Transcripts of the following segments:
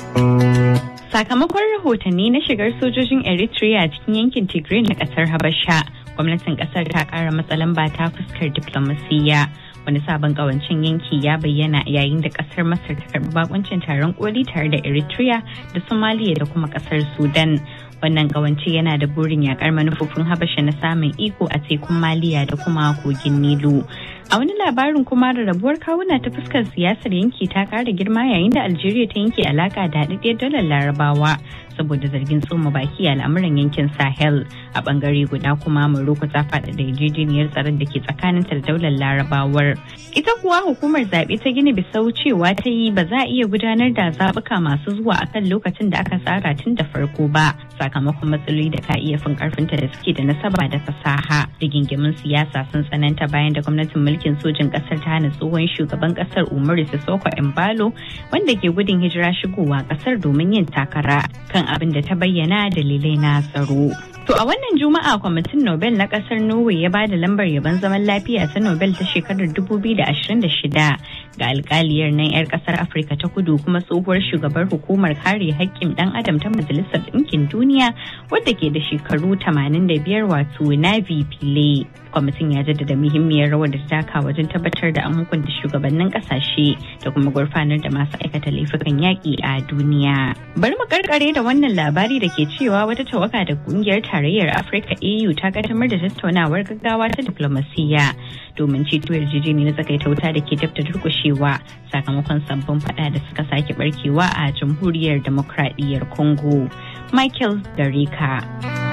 Sakamakon rahotanni na shigar sojojin Eritrea cikin yankin Tigray na kasar Habasha, gwamnatin kasar ta kara matsalan ba ta fuskar diplomasiyya. Wani sabon kawancin yanki ya bayyana yayin da kasar Masar ta karbi bakuncin taron koli tare da Eritrea da Somalia da kuma kasar Sudan. Wannan kawance yana da burin yakar manufofin Habasha na samun iko a tekun Maliya da kuma kogin Nilu. A wani labarin kuma da rabuwar kawuna ta fuskar siyasar yanki ta kara girma yayin da Algeria ta yanke alaka da haɗaɗɗiyar dalar Larabawa saboda zargin tsoma baki a al'amuran yankin Sahel. A bangare guda kuma Morocco ta faɗa da yarjejeniyar tsaron da ke tsakanin ta da daular Larabawar. Ita kuwa hukumar zaɓe ta Gini Bisau cewa ta yi ba za a iya gudanar da zaɓuka masu zuwa akan lokacin da aka tsara tun da farko ba sakamakon matsaloli da ka iya fin karfinta da suke da nasaba da fasaha. Rigingimin siyasa sun tsananta bayan da gwamnatin mulki mulkin sojin kasar ta hana tsohon shugaban kasar umaru sissoko embalo wanda ke gudun hijira shigowa kasar domin yin takara kan abin da ta bayyana dalilai na tsaro To a wannan juma'a kwamitin Nobel na kasar Norway ya ba da lambar yabon zaman lafiya ta Nobel ta shekarar 2026 ga alkaliyar nan 'yar kasar Afirka ta kudu kuma tsohuwar shugabar hukumar kare haƙƙin ɗan adam ta Majalisar Ɗinkin Duniya wadda ke da shekaru 85 wato Navi Pillay. Kwamitin ya jaddada muhimmiyar rawar da ta taka wajen tabbatar da an hukunta shugabannin kasashe da kuma gurfanar da masu aikata laifukan yaƙi a duniya. Bari mu karkare da wannan labari da ke cewa wata tawaga da kungiyar tarayyar Afirka AU ta kaddamar da tattaunawar gaggawa ta diplomasiyya domin ceto yarjejeniyar tsakaita wuta da ke dabta durkushewa sakamakon sabbin fada da suka sake barkewa a jamhuriyar demokradiyyar Congo. Michael Gareka.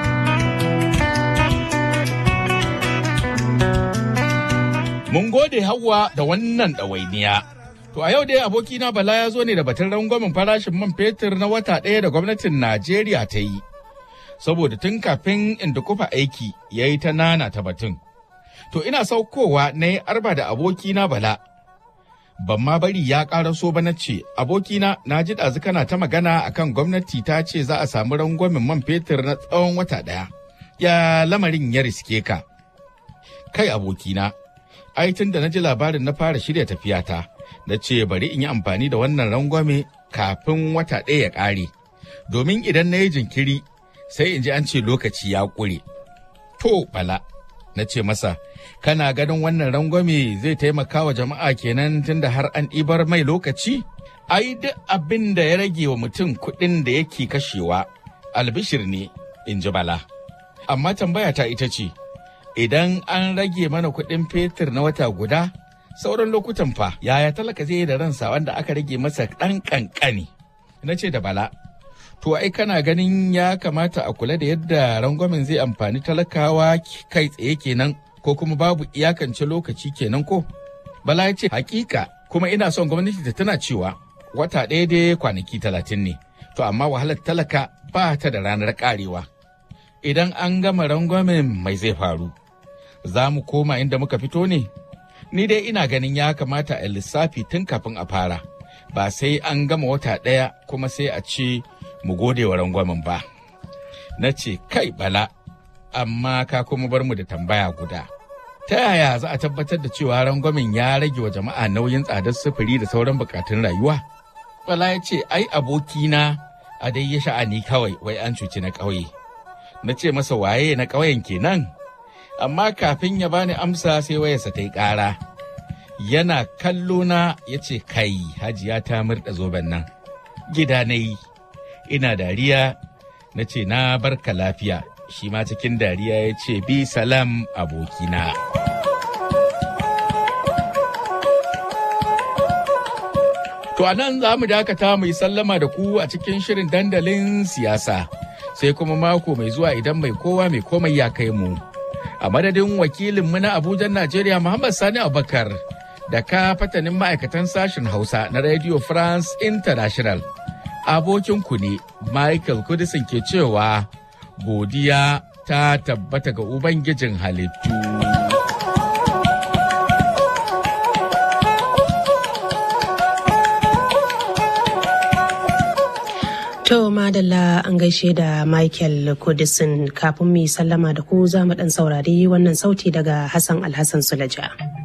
Mun gode Hauwa da wannan ɗawainiya. To a yau dai abokina Bala ya zo ne da batun rangwamen farashin man fetur na wata ɗaya da gwamnatin Najeriya ta yi. Saboda tun kafin inda kufa aiki ya yi ta nana ta batun. To ina saukowa na yi arba da abokina Bala. Ban ma bari ya ƙara so ba na ce, abokina na ji ɗazu kana ta magana akan gwamnati ta ce za a samu rangwamen man fetur na tsawon wata ɗaya. Ya lamarin ya riske ka. Kai abokina, ai tun da na ji labarin na fara shirya tafiyata na ce bari in yi amfani da wannan rangwame kafin wata ɗaya ya ƙare domin idan na yi jinkiri sai in ji an ce lokaci ya ƙure to bala na ce masa kana ganin wannan rangwame zai taimaka wa jama'a kenan tun da har an ɗibar mai lokaci ai duk abin da ya rage wa mutum kuɗin da yake kashewa albishir ne in ji bala amma tambaya ta ita ce idan an rage mana kuɗin fetur na wata guda sauran lokutan fa yaya talaka zai da ransa wanda aka rage masa ɗan ƙanƙani na ce da bala to ai kana ganin ya kamata a kula da yadda rangwamen zai amfani talakawa kai tsaye kenan ko kuma babu iyakance lokaci kenan ko bala ya ce hakika kuma ina son gwamnati ta tana cewa wata ɗaya dai kwanaki talatin ne to amma wahalar talaka ba ta da ranar karewa idan an gama rangwamen mai zai faru za mu koma inda muka fito ne? Ni dai ina ganin ya kamata a lissafi tun kafin a fara, ba sai an gama wata ɗaya kuma sai a ce mu gode wa rangwamen ba. Na ce, kai bala, amma ka kuma bar mu da tambaya guda. Ta yaya za a tabbatar da cewa rangwamen ya rage wa jama'a nauyin tsadar sufuri da sauran bukatun rayuwa? Bala ya ce, ai abokina a dai ya sha'ani kawai wai an cuci na ƙauye. Na ce masa waye na ƙauyen kenan? amma kafin ya bani amsa sai wayarsa ta yi ƙara. Yana kallo na ya ce kai hajiya ta murɗa zoben nan. Gida na yi, ina dariya na ce na barka lafiya, shi ma cikin dariya ya ce bi salam abokina. To a nan za mu dakata mu yi sallama da ku a cikin shirin dandalin siyasa, sai kuma mako mai zuwa idan mai kowa mai komai ya kai mu. a madadin wakilinmu na Abuja Najeriya Muhammad Sani Abubakar da ka fatanin ma'aikatan sashen Hausa na Radio France International. Abokinku ne Michael Kudisin ke cewa godiya ta tabbata ga Ubangijin halittu. To madalla an gaishe da Michael Kudisin kafin mu yi sallama da ku za mu dan saurari wannan sauti daga Hassan Alhassan Sulaja.